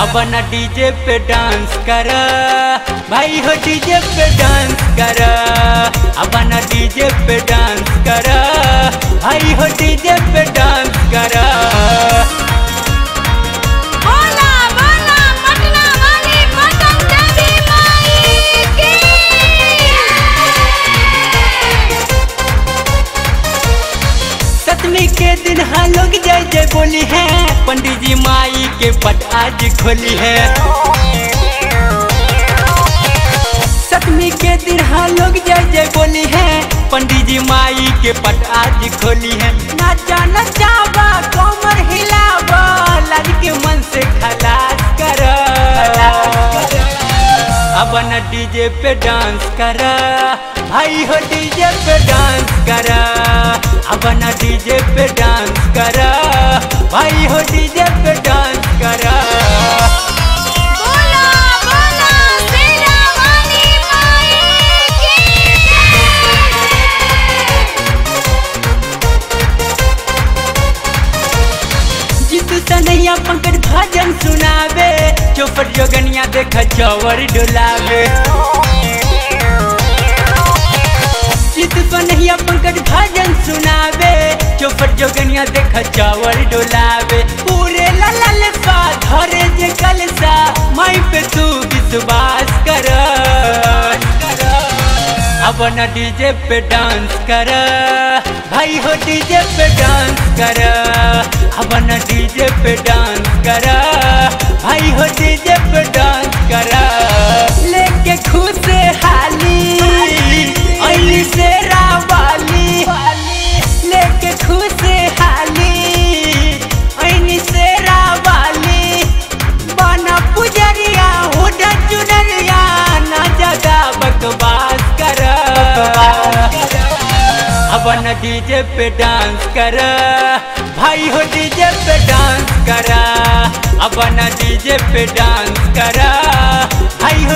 अब न डीजे पे डांस कर भाई हो डीजे पे डांस कर अब न डीजे पे डांस कर भाई हो डीजे पे डांस कर बोला बोला पटना वाली पटन देवी माई की सतमी के दिन हाँ लोग जय जय बोली है पंडित जी माई के पट आज खोली है सतमी के दिन हाँ लोग जय जय बोली है पंडित जी माई के पट आज खोली है नाचा नचावा कमर हिलावा लाज के मन से खलास कर अब न डीजे पे डांस कर भाई हो डीजे पे डांस कर अब न डीजे पे डांस कर भाई हो डीजे पे डांस कर बोला बोला शेरा वाली माई की जीतू सनैया पंकज भजन सुनावे चौपट जोगनिया देख चौवर डोलावे जीतू सनैया पंकज भजन सुनावे चौपट जोगनिया देख चौवर डोलावे पूरे ललल सा धरे जे कलसा माई पे तू विश्वास कर अब न डीजे पे डांस कर भाई हो डीजे पे डांस कर अब न डीजे पे डांस कर भाई हो डीजे पे डांस कर लेके खुश हाली अली से रावाली लेके खुश हाली अली से रावाली बना पुजरिया हुडा चुनरिया ना जगा बकवास कर अब न डीजे पे डांस कर भाई हो डीजे पे डांस कर अब न डीजे पे डांस कर भाई